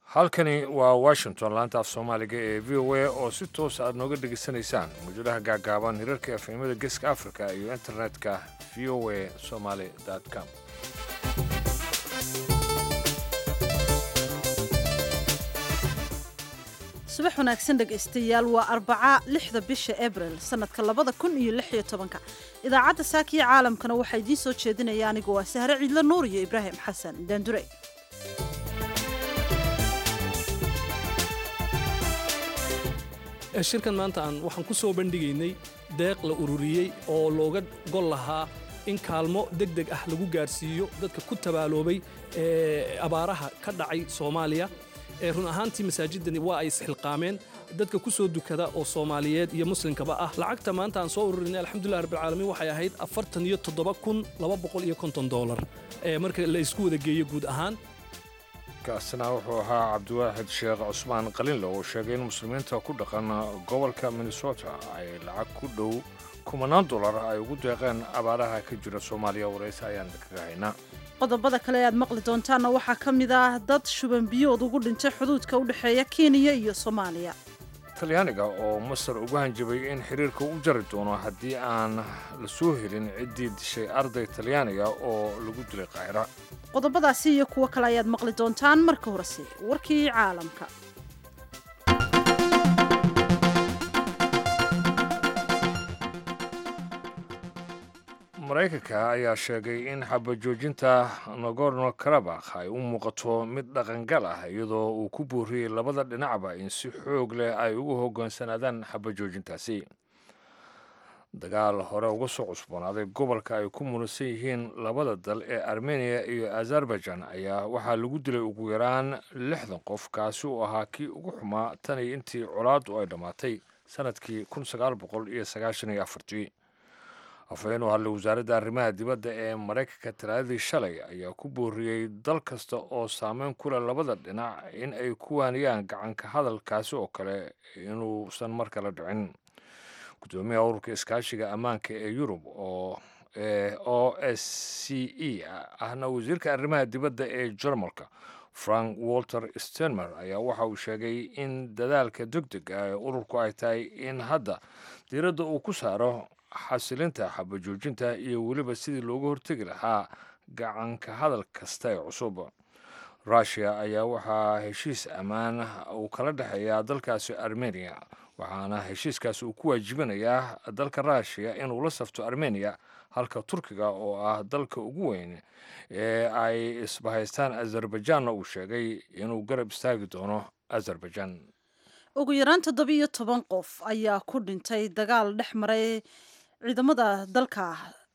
halkani waa washington laanta af soomaaliga ee v o a oo si toos aad nooga dhegaysanaysaan mawjadaha gaagaaban hirarka efemada geeska africa iyo internetka v o a somaly com subax wanaagsan dhegaystayaal waa arbaca lixda bisha abril sannadka labada kun iyo lix iyo tobanka idaacadda saakiya caalamkana waxaa idiin soo jeedinaya anigu waa sahre ciidlo nuur iyo ibraahim xasan daandure shirkan maanta aan waxaan ku soo bandhigaynay deeq la ururiyey oo looga gol lahaa in kaalmo deg deg ah lagu gaarsiiyo dadka ku tabaaloobay abaaraha ka dhacay soomaaliya run ahaantii masaajidani waa ay isxilqaameen dadka ku soo dukada oo soomaaliyeed iyo muslimkaba ah lacagta maanta aan soo ururinay alxamdulilah rabbilcaalamiin waxay ahayd afartan iyo toddoba kun laba boqol iyo konton doolar marka la isku wada geeyo guud ahaan kaasina wuxuu ahaa cabdiwaaxid sheekh cusmaan qalinle oo sheegay in muslimiinta ku dhaqan gobolka minnesota ay lacag ku dhow kumanaan dolar ay ugu deeqeen abaaraha ka jira soomaaliya warayse ayaan kaga haynaa qodobada kale aad maqli doontaanna waxaa ka mid ah dad shuban biyood ugu dhintay xuduudka u dhexeeya kenya iyo soomaaliya talyaaniga oo masar ugu hanjabay in xiriirka u jari doono haddii aan la soo helin ciddii dishay arday talyaaniga oo lagu dilay qaahira qodobadaasi iyo kuwo kale ayaad maqli doontaan marka horese warkii caalamka maraykanka ayaa sheegay in xabajoojinta nagorno karabakh ay u muuqato mid dhaqangal ah iyadoo uu ku booriyey labada dhinacba in si xoog leh ay ugu hogaansanaadaan xabajoojintaasi dagaal hore uga soo cusboonaaday gobolka ay ku muransan yihiin labada dal ee armeniya iyo azerbaijan ayaa waxaa lagu dilay ugu yaraan lixdan qof kaasi uu ahaa kii ugu xumaa tan iyo intii colaaddu ay dhammaatay sannadkii kun sagaal boqol iyo sagaashan iyo afartii afhayeen u hadlay wasaaradda arrimaha dibadda ee maraykanka talaadadii shalay ayaa ku booriyey dal kasta oo saameyn ku leh labada dhinac in ay ku waaniyaan gacanka hadalkaasi oo kale inuusan mar kale dhicin gudoomiyaha ururka iskaashiga ammaanka ee yurub oo o s c e ahna wasiirka arrimaha dibadda ee jarmalka frank walter stenmer ayaa waxa uu sheegay in dadaalka deg deg ah ee ururku ay tahay in hadda diiradda uu ku saaro xasilinta xabajoojinta iyo weliba sidii looga hortegi lahaa gacanka hadal kasta ee cusub rushia ayaa waxaa heshiis ammaan uu kala dhexeeyaa dalkaasi armeniya waxaana heshiiskaasi uu ku waajibinayaa dalka rushia inuu la safto armeniya halka turkiga oo ah dalka ugu weyn ee ay isbahaystaan azerbaijanna uu sheegay inuu garab istaagi doono azerbaijan ugu yaraan toddobiiyo toban qof ayaa ku dhintay dagaal dhex maray ciidamada dalka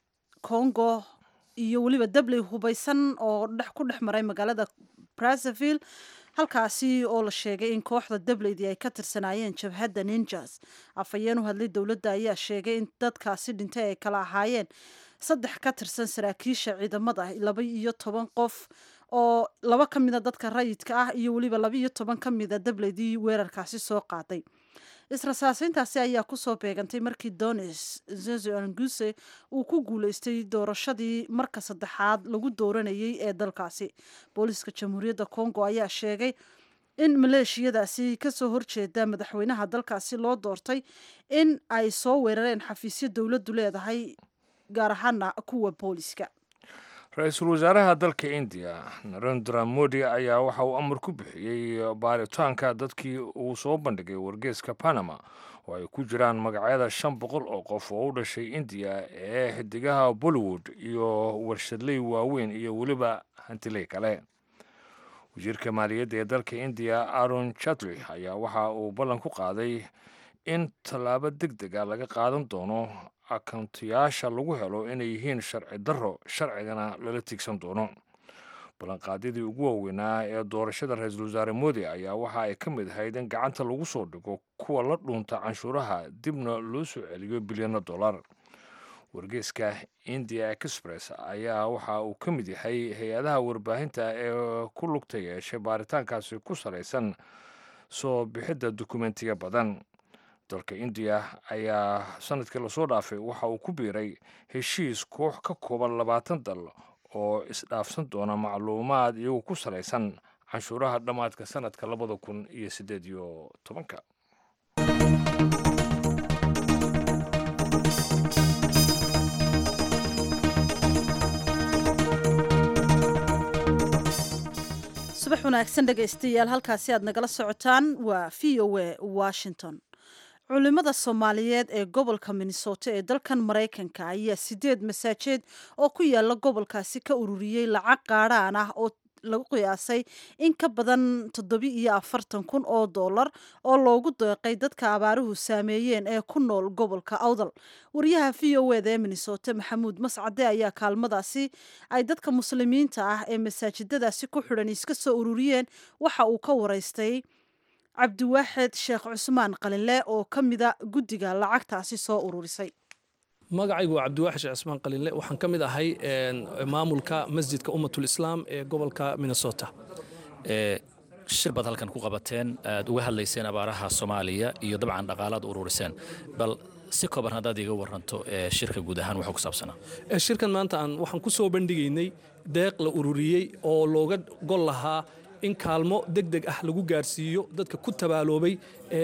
congo iyo weliba dabley hubaysan oo ku dhex maray magaalada brazzaville halkaasi oo la sheegay in kooxda dableydii ay ka tirsanaayeen jabhadda ninjas afhayeen u hadlay dowladda ayaa sheegay in dadkaasi dhintay ay kala ahaayeen saddex ka tirsan saraakiisha ciidamada laba iyo toban qof oo laba ka mida dadka rayidka ah iyo weliba laba iyo toban ka mida dableydii weerarkaasi soo qaaday israsaasayntaasi ayaa kusoo beegantay markii donis zezonguse uu ku guuleystay doorashadii marka saddexaad lagu dooranayay ee dalkaasi booliiska jamhuuriyadda congo ayaa sheegay in maleeshiyadaasi kasoo horjeeda madaxweynaha dalkaasi loo doortay in ay soo weerareen xafiisyo dowladdu leedahay gaar ahaana kuwa booliiska ra-iisul wasaaraha dalka indiya narendra modi ayaa waxa uu amar ku bixiyey baaritaanka dadkii uu soo bandhigay wargeeska panama oo ay ku jiraan magacyada shan boqol oo qof oo u dhashay indiya ee xidigaha bollywood iyo warshadley waaweyn iyo weliba hantiley kale wasiirka maaliyadda ee dalka indiya aron chatri ayaa waxa uu ballan ku qaaday in tallaabo deg dega laga qaadan doono akoontayaasha lagu helo inay yihiin sharci darro sharcigana lala tiigsan doono ballanqaadyadii ugu waaweynaa ee doorashada ra-iisul wasaare modi ayaa waxa ay ka mid ahayd in gacanta lagu soo dhigo kuwa la dhuunta canshuuraha dibna loo soo celiyo bilyano dollar wargeeska india express ayaa waxa uu ka mid yahay hay-adaha warbaahinta ee ku lugta yeeshay baaritaankaasi ku salaysan soo bixidda dukumentiya badan dalka indiya ayaa sanadkii lasoo dhaafay waxa uu ku biiray heshiis koox ka kooban labaatan dal oo isdhaafsan doona macluumaad iyagu ku salaysan canshuuraha dhammaadka sanadka labada kun iyo siddeed iyo tobanka subax wanaagsan dhegaystayaal halkaasi aad nagala socotaan waa v o a washington culimada soomaaliyeed ee gobolka minnesota ee dalkan maraykanka ayaa sideed masaajeed oo ku yaala gobolkaasi ka ururiyey lacag qaadhaan ah oo lagu qiyaasay in ka badan toddobi iyo afartan kun oo dollar oo loogu deeqay dadka abaaruhu saameeyeen ee ku nool gobolka awdal wariyaha v o eda ee minnesota maxamuud mascade ayaa kaalmadaasi ay dadka muslimiinta ah ee masaajidadaasi ku xidhan iska soo ururiyeen waxa uu ka waraystay cabdiwaaxid sheekh cusmaan qalinle oo ka mida guddiga lacagtaasi soo ururisay magacaygu waa cabdiwaaxid sheekh cismaan qalinle waxaan ka mid ahay maamulka masjidka ummatul islaam ee gobolka minnesota shir baad halkan ku qabateen aad uga hadlayseen abaaraha soomaaliya iyo dabcan dhaqaalaad ururiseen bal si kooban haddaad iga waranto shirka guud ahaan waxuu ku saabsanaa shirkan maanta aan waxaan ku soo bandhigaynay deeq la ururiyey oo looga gol lahaa in kaalmo deg deg ah lagu gaarsiiyo dadka ku tabaaloobay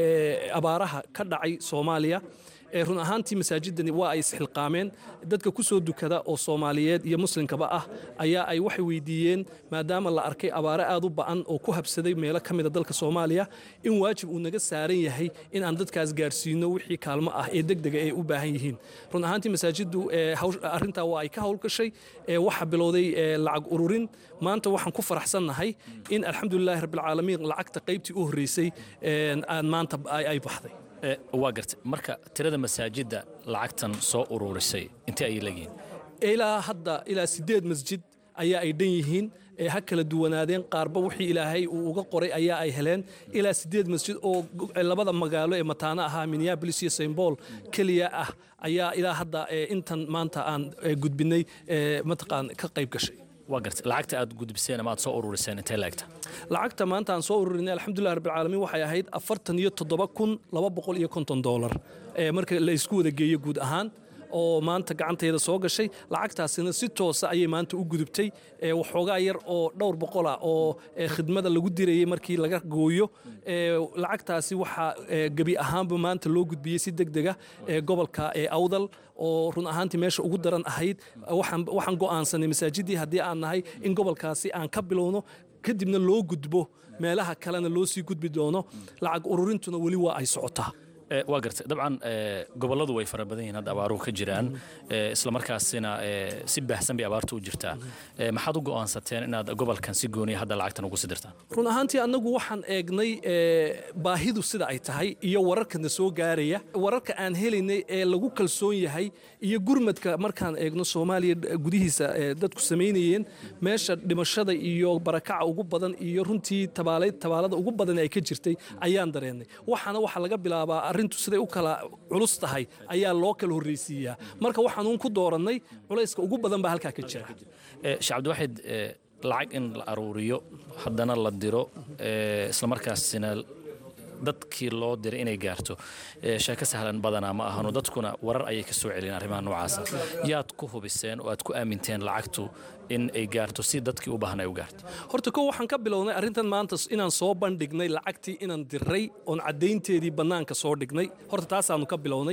abaaraha ka dhacay soomaaliya run ahaantii masaajidani waa ay isxilqaameen dadka ku soo dukada oo soomaaliyeed iyo muslimkaba ah ayaa ay waxay weydiiyeen maadaama la arkay abaare aad u ba'an oo ku habsaday meelo ka mida dalka soomaaliya in waajib uu naga saaran yahay in aan dadkaas gaarsiino wixii kaalmo ah ee degdega ay u baahan yihiin run ahaantii masaajiddu arrintaa waa ay ka howlgashay waxa bilowday lacag ururin maanta waxaan ku faraxsannahay in alxamdulilaahi rabbilcaalamiin lacagta qaybtii u horreysay aan maanta ay baxday waa gartay marka tirada masaajidda lacagtan soo ururisay intee ayay leeyihiin ilaa hadda ilaa siddeed masjid ayaa ay dhan yihiin ha kala duwanaadeen qaarba wixii ilaahay uu uga qoray ayaa ay heleen ilaa siddeed masjid oo labada magaalo ee mataano ahaa minneabolis iyo st paul keliya ah ayaa ilaa hadda intan maanta aan gudbinay mataqaan ka qayb gashay waa gartay lacagta aad gudbiseen ama aad soo ururiseen intee laegta lacagta maanta aan soo ururinay alxamdulilah rabbilcaalamiin waxay ahayd afartan iyo toddoba kun laba boqol iyo konton doolar marka la isku wada geeyo guud ahaan oo maanta gacanteeda soo gashay lacagtaasina si toosa ayay maanta u gudubtay waxoogaa yar oo dhowr boqola oo khidmada lagu dirayay markii laga gooyo lacagtaasi waxaa gebi ahaanba maanta loo gudbiyey si deg dega gobolka awdal oo run ahaantii meesha ugu daran ahayd waxaan go'aansanay masaajidii haddii aan nahay in gobolkaasi aan ka bilowno kadibna loo gudbo meelaha kalena loo sii gudbi doono lacag ururintuna weli waa ay socotaa waa gartay dabcan gobolladu way fara badan yihiin hadda abaaruhu ka jiraan islamarkaasina si baahsan bay abaartu u jirtaa maxaad u go'aansateen inaad gobolkan si gooniya hadda lacagtan ugu sidirtaan run ahaantii annagu waxaan eegnay baahidu sida ay tahay iyo wararkana soo gaaraya wararka aan helaynay ee lagu kalsoon yahay iyo gurmadka markaan eegno soomaaliya gudihiisa dadku samaynayeen meesha dhimashada iyo barakaca ugu badan iyo runtii tabaalada ugu badan ay ka jirtay ayaan dareennay waxaana waxaa laga bilaabaa arrintu siday u kala culus tahay ayaa loo kala horreysiiyaa marka waxaanuun ku doorannay culayska ugu badan baa halkaa ka jira sheekh cabdiwaxid lacag in la aruuriyo haddana la diro islamarkaasina dadkii loo diray inay gaarto sheeko sahlan badanaa ma ahano dadkuna warar ayay ka soo celiyeen arrimaha noocaasa yaad ku hubiseen oo aad ku aaminteen lacagtu in ay gaarto si dadkii u baahan ay u gaarto horta kow waxaan ka bilownay arrintan maanta inaan soo bandhignay lacagtii inaan diray oon caddaynteedii bannaanka soo dhignay horta taasaannu ka bilownay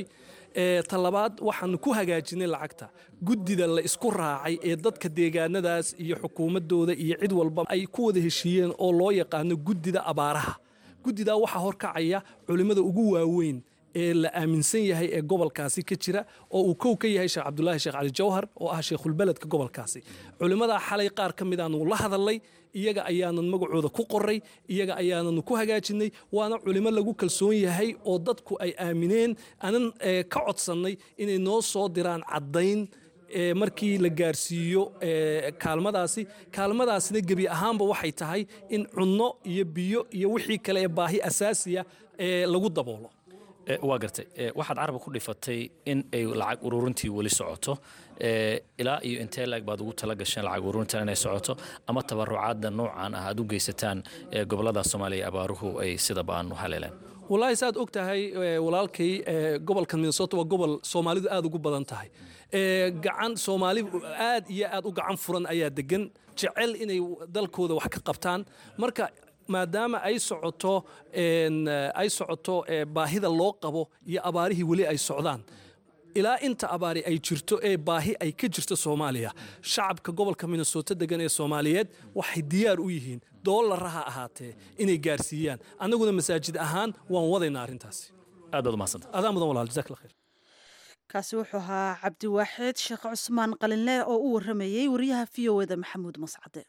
ta labaad waxaanu ku hagaajinay lacagta guddida la isku raacay ee dadka deegaanadaas iyo xukuumaddooda iyo cid walba ay ku wada heshiiyeen oo loo yaqaano guddida abaaraha guddidaa waxaa horkacaya culimmada ugu waaweyn ee la aaminsan yahay ee gobolkaasi ka jira oo uu kow ka yahay sheekh cabdulaahi sheekh cali jawhar oo ah sheekhulbeledka gobolkaasi culimmadaa xalay qaar ka mid aanu la hadalnay iyaga ayaanan magacooda ku qoray iyaga ayaananu ku hagaajinay waana culimo lagu kalsoon yahay oo dadku ay aamineen anan ka codsannay inay noo soo diraan caddayn markii la gaarsiiyo kaalmadaasi kaalmadaasina gebi ahaanba waxay tahay in cunno iyo biyo iyo wixii kale ee baahi asaasiya lagu daboolo waa gartay waxaad caraba ku dhifatay in ay lacag ururintii weli socoto ilaa iyo intee laag baad ugu tala gasheen lacag ururintan inay socoto ama tabarucaadda noocan ah aad u geysataan gobollada soomaaliya abaaruhu ay sida baan u haleeleen wallaahi saad og tahay eh, walaalkay eh, gobolka minnesota waa gobol soomaalidu aad ugu badan tahay Eh, gacan soomaali aad iyo aad u gacan furan ayaa degan jecel inay dalkooda wax ka qabtaan marka maadaama ay socoto en, eh, ay socoto eh, baahida loo qabo iyo abaarihii weli ay socdaan ilaa inta abaari ay jirto ee baahi ay ka jirto soomaaliya shacabka gobolka minnesota degan ee soomaaliyeed waxay diyaar u yihiin doolara ha ahaatee inay gaarsiiyaan annaguna masaajid ahaan waan wadaynaa arrintaasi aad baad umahadsanta adaa mudan walaal jazaak allah khayr kaasi wuxuu ahaa cabdiwaaxid sheekh cusmaan qalinle oo u waramayey wariyaha v o eda maxamuud mascade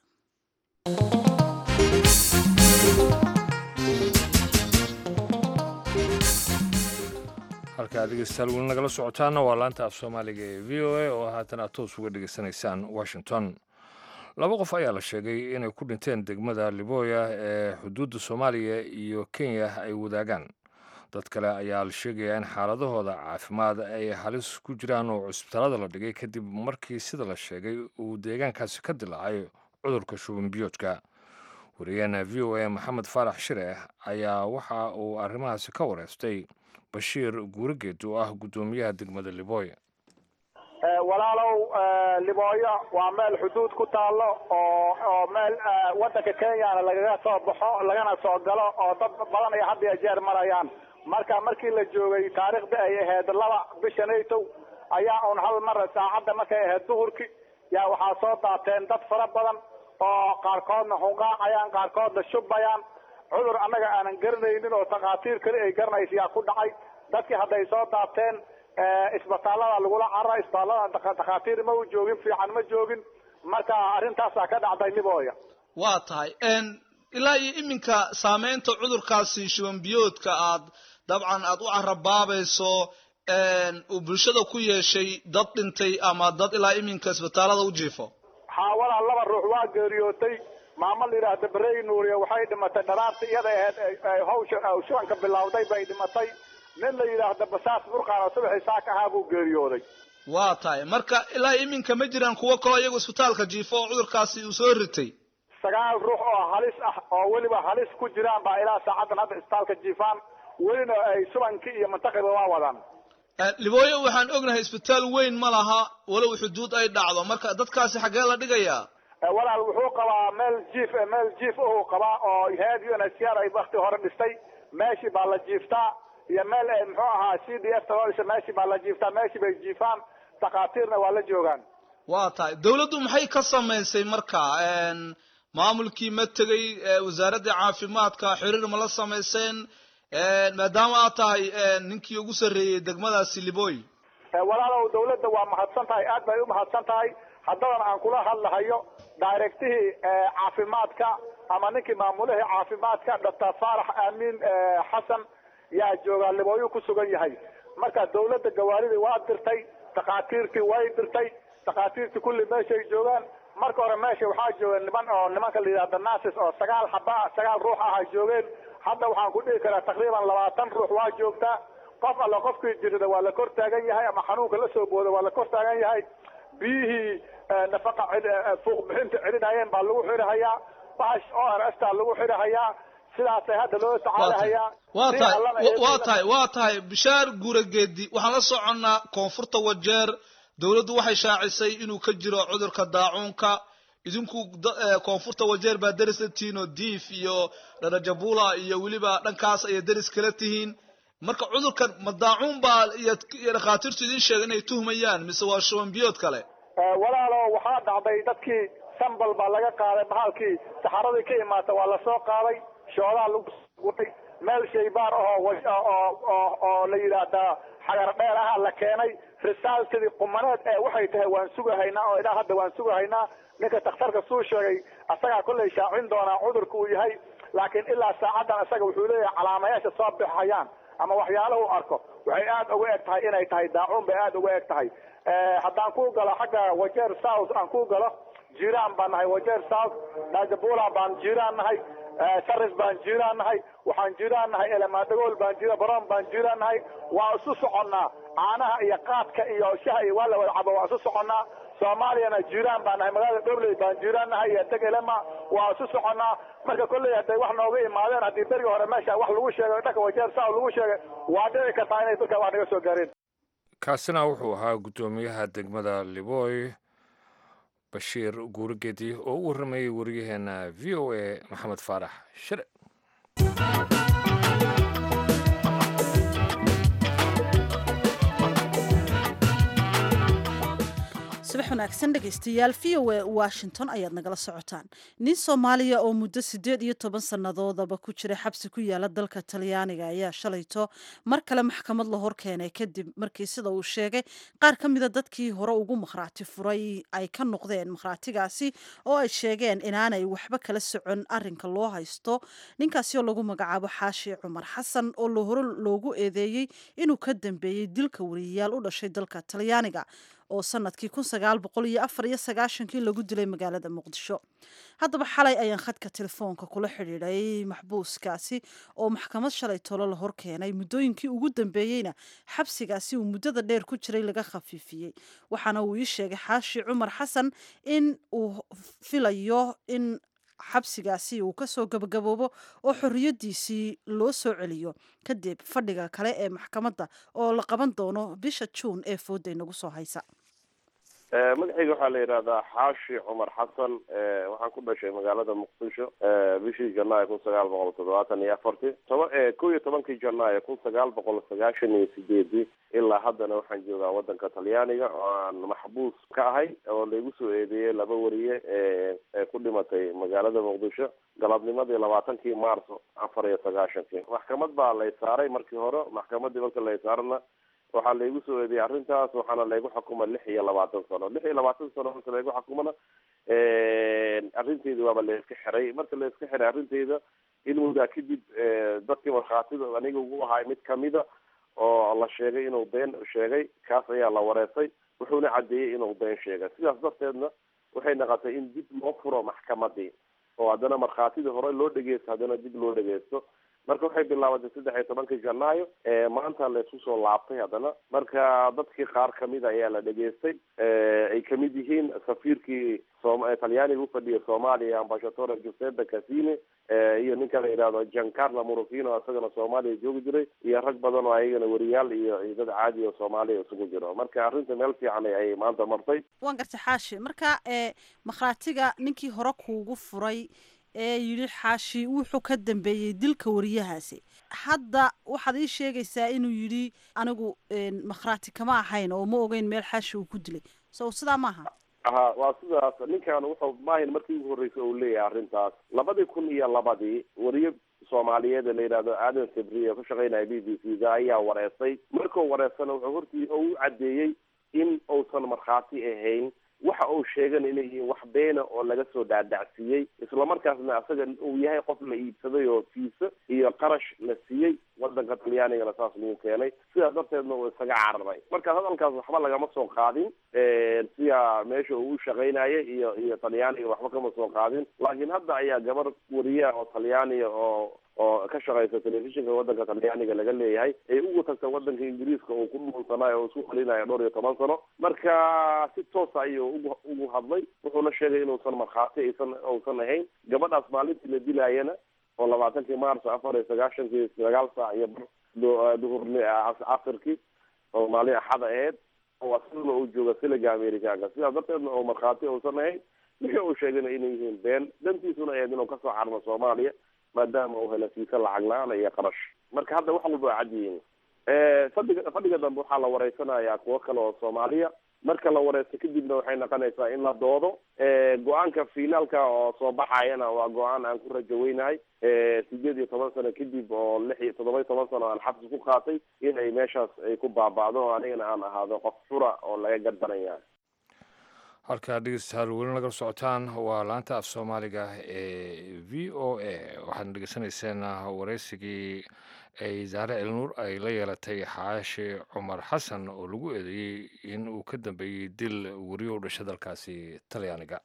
halkaa dhegeystayaal weli nagala socotaana waa laanta af soomaaliga ee v o a oo haatan aad toos uga dhegeysanaysaan washington laba qof ayaa la sheegay inay ku dhinteen degmada liboya ee xuduudda soomaaliya iyo kenya ay wadaagaan dad kale ayaa la sheegayaa in xaaladahooda caafimaad ay halis ku jiraan oo cusbitaalada la dhigay kadib markii sida la sheegay uu deegaankaasi ka dilaacay cudurka shuban biyoodka wariyaheena v o a maxamed faarax shire ayaa waxa uu arrimahaasi ka wareystay bashiir guurigeed oo ah guddoomiyaha degmada liboya walaalow libooyo waa meel xuduud ku taallo oo oo meel waddanka kenyana lagaga soo baxo lagana soo galo oo dad badan ay had iyo jeer marayaan marka markii la joogay taariikhda ay ahayd laba bisha naytow ayaa un hal mar saacadda markay ahayd duhurki yaa waxaa soo daateen dad fara badan oo qaarkoodna hunqaacayaan qaarkoodna shubbayaan cudur annaga aanan garanaynin oo takhaatiir kale ay garanaysa yaa ku dhacay dadkii hadday soo daateen isbitaallada lagula carara isbitaallada takhaatiir ma u joogin fiican ma joogin marka arrintaasaa ka dhacday libooya waa tahay ilaa iyo iminka saameynta cudurkaasi shuban biyoodka aad dabcan aad u carabaabayso uu bulshada ku yeeshay dad dhintay ama dad ilaa iminka isbitaallada u jiifo xaawalaa laba ruux waa geeriyootay maamo la yidhaahda barey nuuriye waxay dhimatay dharaarta iyada ahayd hawsha shubanka bilowday bay dhimatay nin la yidhaahda basaas burqaan oo subaxii saaka ahaa buu geeriyooday waa tahay marka ilaa iminka ma jiraan kuwo kaloo iyagu isbitaalka jiifo oo cudurkaasi uu soo ritay sagaal ruux oo halis ah oo weliba halis ku jiraan baa ilaa saacaddan hadda isbitaalka jiifaan welina ay subankii iyo mantaqiba waa wadaan libooyo waxaan ognahay isbitaal weyn ma laha walow xuduud ay dhacdo marka dadkaasi xaggee la dhigayaa walaal wuxuu qabaa meel jiif meel jiif uhuu qabaa oo head u n h r ay wakti hore dhistay meeshii baa la jiiftaa iyo meel muxuu ahaa c d f ta meeshii baa la jiiftaa meeshii bay jiifaan takhaatiirna waa la joogaan waa tahay dawladdu maxay ka samaysay marka maamulkii ma tegey wasaaraddii caafimaadka xiriir ma la samayseen maadaama aad tahay ninkii ugu sarreeyey degmadaasi libooy walaalow dawladda waa mahadsan tahay aad bay u mahadsan tahay haddadan aan kula hadlahayo directihii caafimaadka ama ninkii maamulihii caafimaadka doctor faarax aamin xasan yaa joogaa libooyu ku sugan yahay marka dawladda gawaaridii waa dirtay takhaatiirtii way dirtay takhaatiirtii kulli meeshay joogaan marka hore meesha waxaa jooga niman oo nimanka la yidhahda nasis oo sagaal xaba sagaal ruux ah ay joogeen hadda waxaan ku dhihi karaa taqriiban labaatan ruux waa joogtaa qof alla qofkii jirida waa la kor taagan yahay ama xanuunka la soo booda waa la kor taagan yahay biyihii nafaqa fuuq bixinta celinayeen baa lagu xidhahayaa bahash o r s taa lagu xidhahayaa sidaasay hadda loo tacaalahayaa waa tahay waa tahay waa tahay bishaar guurageedi waxaan la soconnaa koonfurta wajeer dawladdu waxay shaacisay inuu ka jiro cudurka daacuunka idinku koonfurta wajeer baa deris la tihiin oo diif iyo dharajabula iyo weliba dhankaas ayay deris kala tihiin marka cudurkan ma daacuun baa iyo dhakhaatiirtu idin sheega inay tuhmayaan mise waa shuban biyood kale walaalo waxaa dhacday dadkii sambal baa laga qaaday bahalkii saxaradii ka imaata waa lasoo qaaday shoodaa lagu guray meel shaybaar ahoo oo oo la yidhaahdaa xagar dheer ahaa la keenay risaaltadii qumaneed ee waxay tahay waan sugahaynaa oo ilaa hadda waan sugahaynaa ninka takhtarka suu sheegay asagaa kollay shaacin doonaa cudurka uu yahay laakiin ilaa saacaddan isaga wuxuu leeyahay calaamayaasha soo bixhayaan ama waxyaalaha u arko waxay aad uga eg tahay inay tahay daacuun bay aad uga eg tahay haddaan ku galo xagga wajeer south aan ku galo jiraan baan nahay wajeer south najabula baan jiraan nahay saris baan jiraan nahay waxaan jiraan nahay elemaadagool baan jira baroon baan jiraan nahay waa isu soconnaa caanaha iyo qaadka iyo shaha iyo waa la wada cabo waa isu soconnaa soomaaliyana jiiraan baan nahay magaalada dhobley baan jiiraan nahay iyo degelema waa isu soconnaa marka kolley hadday wax nooga imaadeen haddii berigi hore meesha wax lagu sheegay dhanka wajeer saa lagu sheegay waa dhici kartaa inay dadka wax naga soo gaareen kaasina wuxuu ahaa guddoomiyaha degmada liboy bashiir guurigedi oo u warramayay wariyaheena v o a maxamed faarax shire subax wanaagsan dhegaystayaal v o a washington ayaad nagala socotaan nin soomaaliya oo muddo siddeed iyo toban sannadoodaba ku jira xabsi ku yaala dalka talyaaniga ayaa shalayto mar kale maxkamad la hor keenay kadib markii sida uu sheegay qaar ka mida dadkii hore ugu makhraati furay ay ka noqdeen makhraatigaasi oo ay sheegeen inaanay waxba kala socon arinka loo haysto ninkaasi oo lagu magacaabo xaashi cumar xasan oo lo hore loogu eedeeyey inuu ka dambeeyey dilka wariyayaal u dhashay dalka talyaaniga oo sanadkii kun sagaal boqol iyo afar iyo sagaashankii lagu dilay magaalada muqdisho haddaba xalay ayaan khadka telefoonka kula xidhiidhay maxbuuskaasi oo maxkamad shalay tolo la hor keenay muddooyinkii ugu dambeeyeyna xabsigaasi uu muddada dheer ku jiray laga khafiifiyey waxaana uu ii sheegay xaashi cumar xasan in uu filayo in xabsigaasi uu kasoo gabagaboobo oo xorriyadiisii loo soo celiyo kadib fadhiga kale ee maxkamadda oo la qaban doono bisha juun ee fooday nagu soo haysa magacayga waxaa la yidhahdaa xaashi cumar xasan waxaan ku dhashay magaalada muqdisho bishii janaayo kun sagaal boqol toddobaatan iyo afartii toba kow iyo tobankii janaayo kun sagaal boqol sagaashan iyo sideedii ilaa haddana waxaan joogaa wadanka talyaaniga oo aan maxbuus ka ahay oo laigu soo eedeeyey laba wariye ee ku dhimatay magaalada muqdisho galabnimadii labaatankii maarso afar iyo sagaashankii maxkamad baa lay saaray markii hore maxkamadii marka lay saarana waxaa laygu soo eediyey arrintaas waxaana laygu xukuma lix iyo labaatan sano lix iyo labaatan sano marka laygu xukumana arrinteeda waaba layska xiray marka layska xiray arrinteeda in muddaa kadib dadkii markhaatida aniga ugu ahay mid kamida oo la sheegay inuu been sheegay kaas ayaa la wareesay wuxuuna caddeeyey inuu been sheegay sidaas darteedna waxay noqotay in dib loo furo maxkamadii oo haddana markhaatidii hore loo dhegeysto haddana dib loo dhegeysto marka waxay bilaabatay saddex iyo tobankii janaayo maanta laysku soo laabtay haddana marka dadkii qaar kamida ayaa la dhegeystay ay kamid yihiin safiirkii talyaaniga ufadhiya soomaaliya ambashatore giuseppe casine iyo ninka la yidhahdo giancarlo morofino isagana soomaaliya joogi jiray iyo rag badan oo ayagana wariyaal iyo iyo dad caadi oo soomaaliya isugu jiro marka arrinta meel fiican ay maanta martay waan gartay xaashi marka makhraatiga ninkii hore kuugu furay ee yidhi xaashi wuxuu ka dambeeyey dilka wariyahaasi hadda waxaad ii sheegaysaa inuu yidhi anigu makhraati kama ahayn oo ma ogeyn meel xaashi uu ku dilay so sidaa maaha aha waa sidaas ninkan wuxuu maahin markii ugu horreysay uu leeyahay arrintaas labadii kun iyo labadii wariye soomaaliyeed ee la yidhahdo aadan sabriye ku shaqaynaya b b c da ayaa wareestay markuu wareestana wuxuu hortii oo u caddeeyey in uusan markhaati ahayn waxa uu sheegan inay yihiin wax beena oo laga soo dhaadhacsiiyey islamarkaasna asaga uu yahay qof la iibsaday oo fiisa iyo qarash la siiyey wadanka talyaanigana saas lagu keenay sidaas darteedna uu isaga cararay marka hadalkaas waxba lagama soo qaadin siya meesha uu u shaqaynaya iyo iyo talyaaniga waxba kama soo qaadin laakiin hadda ayaa gabar wariyaha oo talyaaniga oo oo ka shaqaysa telefishinka wadanka talyaaniga laga leeyahay ay ugu tagta wadanka ingiriiska oo ku dhuunsanayo oo isku qalinayo dhowr iyo toban sano marka si toosa ayuu ugu ugu hadlay wuxuuna sheegay inuusan markhaati aysan uusan ahayn gabadhaas maalintii la dilaayana oo labaatankii maarso afar iyo sagaashankii sagaal saac iyo bar duhurni casirkii oo maalin axada aheyd oo asiguna uu jooga siliga amerikaanka sidaas darteedna oo markhaati uusan ahayn wixii uu sheegayna inay yihiin been dantiisuna ahayd inuu kasoo carmo soomaaliya maadaama uu hela fiisa lacag la-aan iyo qarash marka hadda wax walba waa cad yihiin fadhiga fadhiga dambe waxaa la wareysanayaa kuwo kale oo soomaaliya marka la wareysto kadibna waxay noqonaysaa in la doodo go-aanka finaalka oo soo baxayana waa go-aan aan ku rajaweynahay sideed iyo toban sano kadib oo lix iyo toddoba iyo toban sano aan xabsi ku qaatay inay meeshaas ay ku baaba'do oo anigana aan ahaado qof fura oo laga gardanaya halkaa dhegeystayaal weli nagala socotaan waa laanta af soomaaliga ee v o a waxaadna dhegeysanayseen wareysigii ay zaare elnuur ay la yeelatay xaashi cumar xasan oo lagu eedeeyey in uu ka dambeeyey dil weriyo u dhashay dalkaasi talyaaniga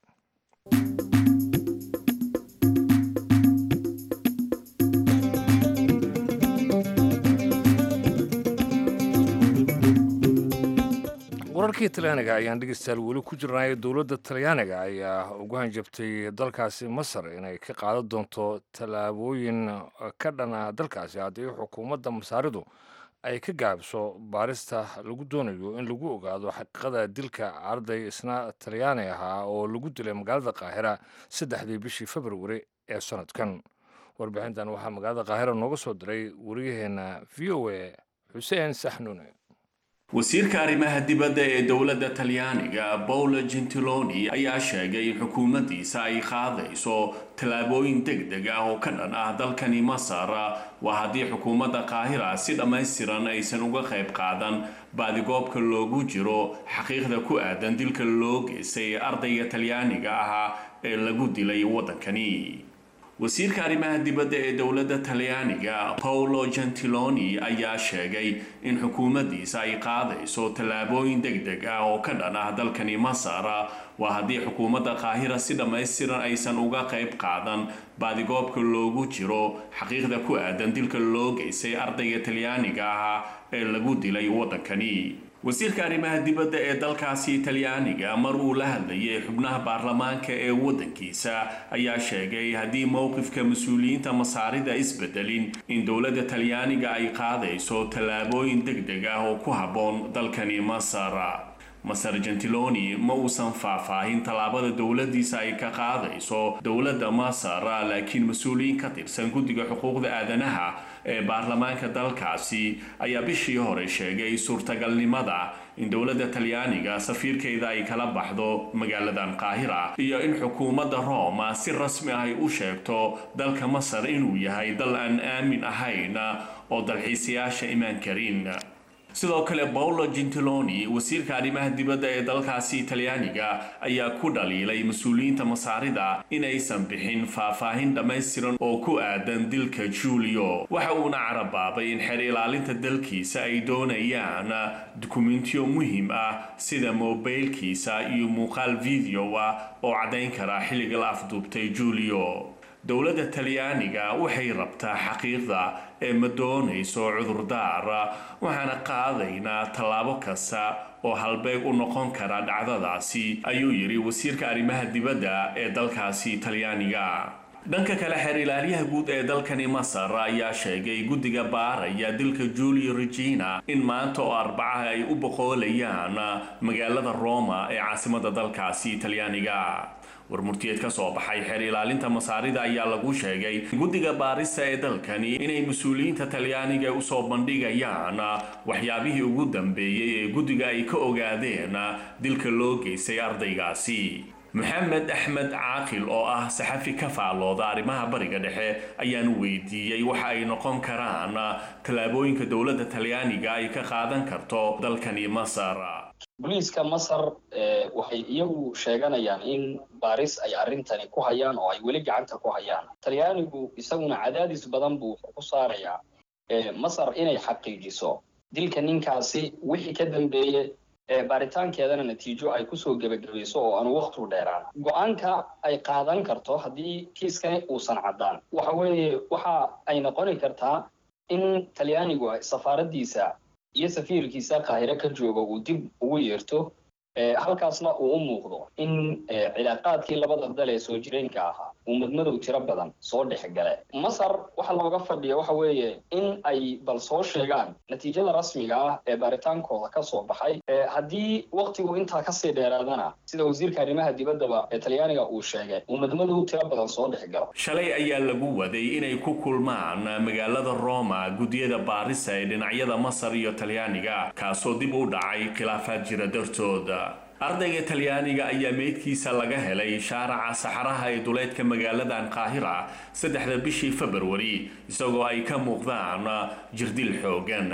wararkii talyaaniga ayaan dhegeystayaal weli ku jirnay dowladda talyaaniga ayaa ugu hanjabtay dalkaasi masar inay ka qaadan doonto tallaabooyin ka dhan ah dalkaasi haddii xukuumadda masaaridu ay ka gaabiso baarista lagu doonayo in lagu ogaado xaqiiqada dilka arday isna talyaani ahaa oo lagu dilay magaalada qaahira saddexdii bishii februari ee sanadkan warbixintan waxaa magaalada qaahira nooga soo diray wariyaheenna v o a xuseen saxnuune wasiirka arrimaha dibadda ee dowladda talyaaniga paolo gentiloni ayaa sheegay in xukuumaddiisa ay qaadayso tallaabooyin deg deg ah oo ka dhan ah dalkani masar waa haddii xukuumadda qaahira si dhammaystiran aysan uga qayb qaadan baadigoobka loogu jiro xaqiiqda ku aadan dilka loo geystay ardayga talyaaniga ahaa ee lagu dilay waddankani wasiirka arrimaha dibadda ee dowladda talyaaniga paolo gentiloni ayaa sheegay in xukuumaddiisa ay qaadayso tallaabooyin deg deg ah oo ka dhan ah dalkani masar waa haddii xukuumadda qaahira si dhammaystiran aysan uga qayb qaadan baadigoobka loogu jiro xaqiiqda ku aadan dilka loo geystay ardayga talyaaniga ahaa ee lagu dilay waddankani wasiirka arrimaha dibadda ee dalkaasi talyaaniga mar uu la hadlayay xubnaha baarlamaanka ee waddankiisa ayaa sheegay haddii mowqifka mas-uuliyiinta masaarida isbedelin in dowladda talyaaniga ay qaadayso tallaabooyin deg deg ah oo ku habboon dalkani masar masar gentiloni ma uusan faahfaahin tallaabada dowladdiisa ay ka qaadayso dowladda masar laakiin mas-uuliyiin ka tirsan guddiga xuquuqda aadanaha ee baarlamaanka dalkaasi ayaa bishii hore sheegay suurtagalnimada in dowladda talyaaniga safiirkeeda ay kala baxdo magaaladan qaahira iyo in xukuumadda roma si rasmi ah ay u sheegto dalka masar inuu yahay dal aan aamin ahayn oo dalxiisayaasha imaan karin sidoo kale paolo gentiloni wasiirka arrimaha dibadda ee dalkaasi talyaaniga ayaa ku dhaliilay mas-uuliyiinta masaarida inaysan bixin faahfaahin dhammaystiran oo ku aadan dilka julio waxa uuna carabaabay in xeer ilaalinta dalkiisa ay doonayaan dukumentiyo muhiim ah sida mobaylkiisa iyo muuqaal video ah oo caddayn kara xilliga la afduubtay julio dowladda talyaaniga waxay rabtaa xaqiiqda ee ma doonayso cudurdaar waxaana qaadaynaa tallaabo kasta oo halbeeg u noqon kara dhacdadaasi ayuu yidhi wasiirka arrimaha dibadda ee dalkaasi talyaaniga dhanka kale xeer ilaaliyaha guud ee dalkani masar ayaa sheegay guddiga baaraya dilka julio regina in maanta oo arbacaha ay u boqoolayaan magaalada roma ee caasimada dalkaasi talyaaniga warmurtiyeed ka soo baxay xeer ilaalinta masaarida ayaa lagu sheegay guddiga baarista ee dalkani inay mas-uuliyiinta talyaaniga usoo bandhigayaan waxyaabihii ugu dambeeyey ee guddiga ay ka ogaadeen dilka loo geystay ardaygaasi maxamed axmed caaqil oo ah saxafi ka faallooda arrimaha bariga dhexe ayaan weydiiyey waxa ay noqon karaan tallaabooyinka dowladda talyaaniga ay ka qaadan karto dalkani masar booliiska masar waxay iyagu sheeganayaan in baaris ay arrintani ku hayaan oo ay weli gacanta ku hayaan talyaanigu isaguna cadaadis badan buu wuxuu ku saarayaa masar inay xaqiijiso dilka ninkaasi wixii ka dambeeye baaritaankeedana natiijo ay kusoo gebagabayso oo aanu waktu dheeraan go-aanka ay qaadan karto haddii kiiskani uusan caddaan waxa weeye waxa ay noqoni kartaa in talyaanigu safaaraddiisa iyo safiirkiisa qaahiro ka jooga uu dib ugu yeerto halkaasna uu u muuqdo in cilaaqaadkii labada dal ee soo jireenka ahaa uu madmadow tiro badan soo dhex gale masar waxa looga fadhiya waxa weeye in ay bal soo sheegaan natiijada rasmiga ah ee baaritaankooda ka soo baxay haddii waktigu intaa kasii dheeraadana sida wasiirka arrimaha dibaddaba ee talyaaniga uu sheegay uu madmadow tiro badan soo dhex galo shalay ayaa lagu waday inay ku kulmaan magaalada roma guddiyada baarisa ee dhinacyada masar iyo talyaaniga kaasoo dib u dhacay khilaafaad jira dartooda ardayga talyaaniga ayaa meydkiisa laga helay shaaraca saxaraha ee duleedka magaaladan qaahira saddexda bishii februari isagoo ay ka muuqdaan jirdil xoogan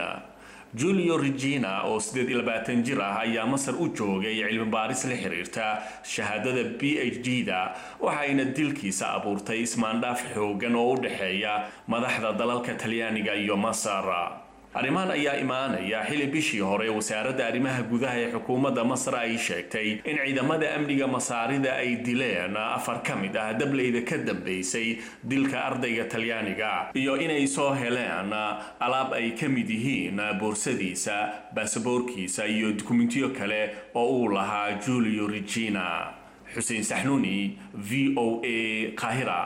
julio regina oo siddeed iyo labaatan jir ah ayaa masar u joogay cilmi baaris la xiriirta shahaadada b h d da waxayna dilkiisa abuurtay ismaandhaaf xoogan oo u dhexeeya madaxda dalalka talyaaniga iyo masar arrimahan ayaa imaanaya xili bishii hore wasaaradda arrimaha gudaha ee xukuumadda masar ay sheegtay in ciidamada amniga masaarida ay dileen afar ka mid ah dableyda ka dambeysay dilka ardayga talyaaniga iyo inay soo heleen alaab ay ka mid yihiin boorsadiisa baasaboorkiisa iyo dukumentiyo kale oo uu lahaa julio regina xuseen saxnuuni v o a qaahira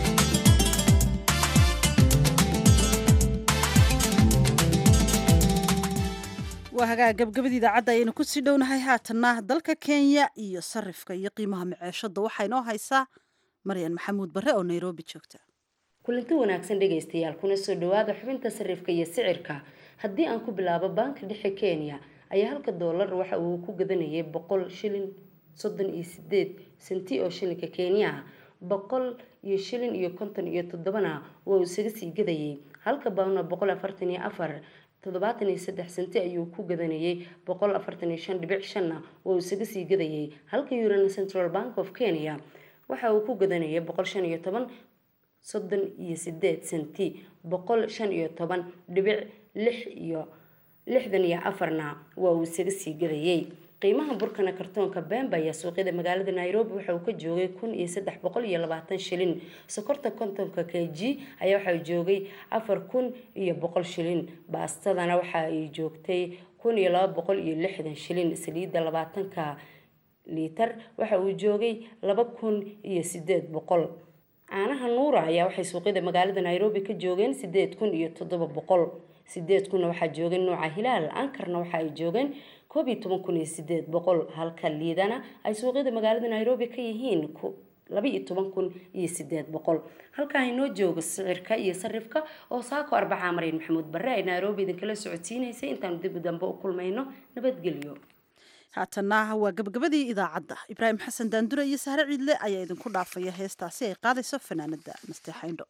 waa hagaag gabagabada idaacadda ayaynu kusii dhownahay haatanna dalka kenya iyo sarifka iyo qiimaha maceeshada waxaa inoo haysaa maryan maxamuud barre oo nairobi joogta kulanti wanaagsan dhegaystayaal kuna soo dhawaada xubinta sarifka iyo sicirka haddii aan ku bilaabo baanka dhexe kenya ayaa halka doolar waxa uu ku gadanayay boqol shilin soddon iyo sideed senti oo shilinka kenya boqol iyo shilin iyo konton iyo toddobana waa uu isaga sii gadayay halka baawna boqol afartan iyo afar toddobaatan iyo saddex senti ayuu ku gadanayay boqol afartan iyo shan dhibic shanna waa uu isaga sii gadayay halka eurona central bank of kenya waxa uu ku gadanayay boqol shan iyo toban soddon iyo sideed senti boqol shan iyo toban dhibic lix iyo lixdan iyo afarna waa uu isaga sii gadayay qiimaha burkana kartoonka bemba ayaa suuqyada magaalada nairobi waxa uu ka joogay kun iyo saddex boqol iyo labaatan shilin sokorta kontonka k g ayaa waxa uu joogay afar kun iyo boqol shilin baastadana waxa ay joogtay kun iyo laba boqol iyo lixdan shilin saliidda labaatanka liitar waxa uu joogay laba kun iyo sideed boqol caanaha nuura ayaa waxay suuqyada magaalada nairobi ka joogeen sideed kun iyo toddoba boqol sideed kunna waxaa joogeen nuuca hilaal ankarna waxa ay joogeen koob iyo toban kun iyo sideed boqol halka liidana ay suuqyada magaalada nairobi ka yihiin laba iyo toban kun iyo sideed boqol halkaa inoo joogo sicirka iyo sarifka oo saako arbacaa maryan maxamuud barre ay nairobi idinkala socodsiinaysay intaanu dib u dambe u kulmayno nabadgelyo haatanna waa gabagabadii idaacadda ibraahim xasan daandure iyo sahre ciidle ayaa idinku dhaafaya heestaasi ay qaadayso fanaanada nasteexayndho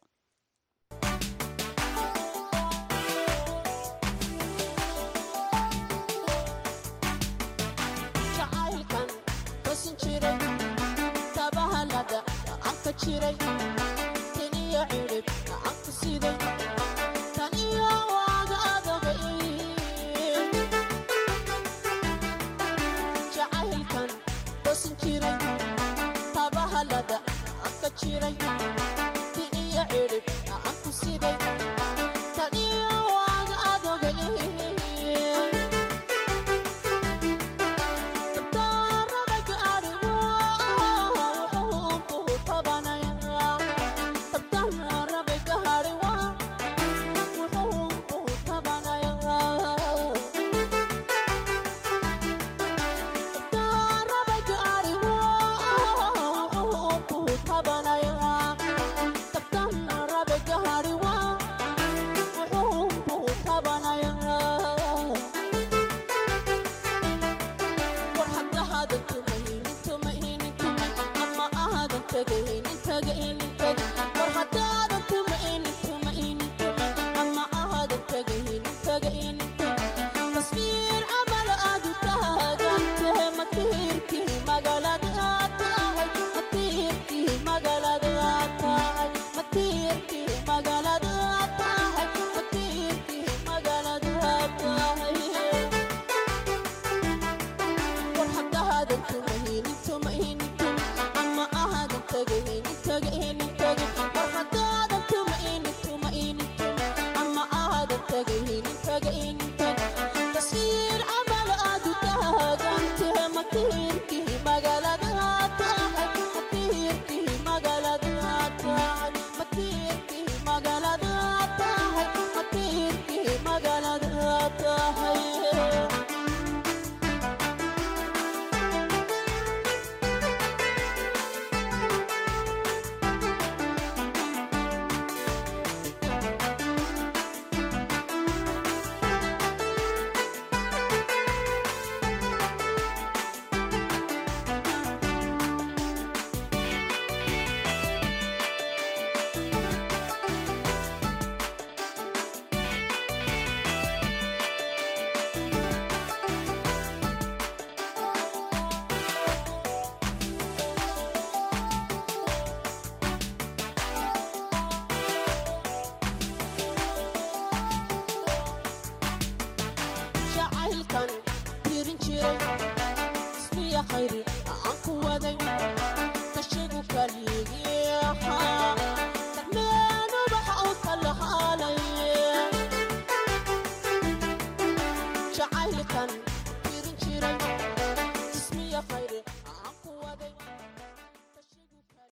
Tagay, tagay,